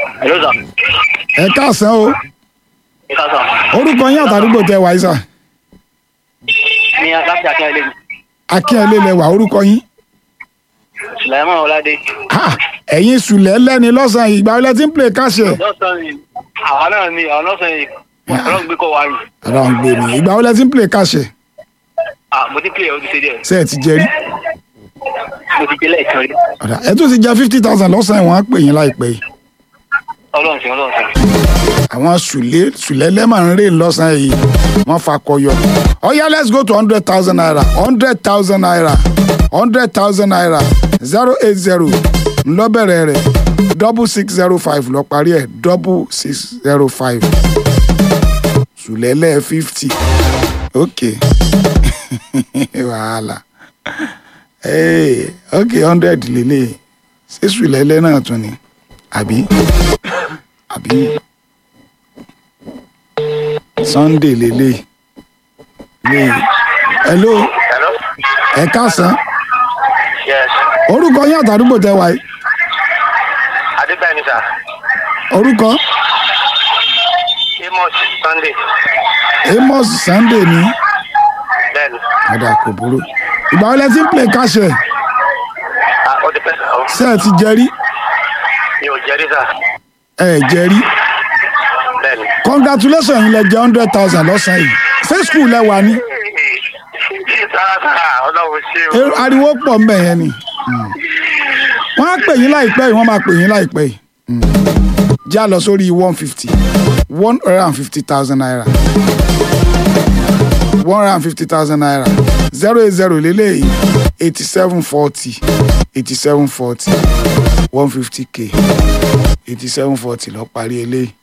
Hello sir. ẹ káàsán o Ẹ ká sàn. orúkọ yín àtàdúgbò tẹ wáyé sà Ní láti Akínyẹlé mi. akínyẹlé lẹwà orúkọ yín Sùlẹ́mọ̀ Ọládé. Ha, ẹ̀yin sùlẹ̀ lẹ́ni lọ́sàn-án yìí ìgbà wọlé tí ń play káṣẹ̀ Lọ́sàn-án ni àwa náà ni àwọn lọ́sàn-án yìí. Ọlọ́run gbé kọ́ wa yìí. ọ̀rọ̀ ń gbé mi ìgbà wọlé tí ń play káṣẹ̀ Ah, mo ti pè é o ti ṣe díẹ̀. ṣe ẹ ti jẹ rí Mo ti gbé lẹ́ẹ̀kan rí. ọ̀dà ẹ tún ti jẹ fifty thousand lọ́sàn-án ìwọ̀n á pè yín láìpẹ́ yìí Ọlọ́run ṣe Ọlọ́run ṣe. àwọn sùlẹ̀ sùlẹ̀ lẹ́mà ń rè lọ́sàn-án yìí wọ́n fakọyọ ọ̀yá let's go to hundred thousand naira hundred thousand naira hundred thousand naira zero eight zero ńlọ́bẹ̀rẹ̀ rẹ̀ double six zero five lọ parí ẹ̀ double six zero five sùlẹ̀lẹ̀ fifty ok wàhálà hey, ok hundred lélẹ̀ ṣé sùlẹ̀lẹ̀ náà tún ni àbí àbí sunday lélẹ̀ lélẹ̀ hello Hello. ẹ káàsán Yes. orúkọ yín àtàdúgbò tẹ wáyé Adébáyé ni sà. orúkọ Amos Sunday. amos sunday ní Bẹ́ẹ̀ni. ọ̀dà kò burú ìgbà wọlé tí ń play káṣẹ Ah, ó ti pẹ́ sà. ó. ṣé ẹ ti jẹrí Mi ò jẹ́rí sà. ẹ ẹ jẹrí Bẹ́ẹ̀ni. congratulations yín lẹ jẹ hundred thousand lọ́sàn-án yìí ṣé school lẹ wà ní Sára sára Ọlọ́run ṣe o. Eh, ariwo pọ̀ mbẹ̀ yẹn ni wọ́n á pè yín láìpẹ́ yìí wọ́n máa pè yín láìpẹ́ yìí já lọ sórí one fifty one hundred and fifty thousand naira one hundred and fifty thousand naira zero eight zero lélẹ́yìí eighty seven forty eighty seven forty one fifty k eighty seven forty lọ parí eléyìí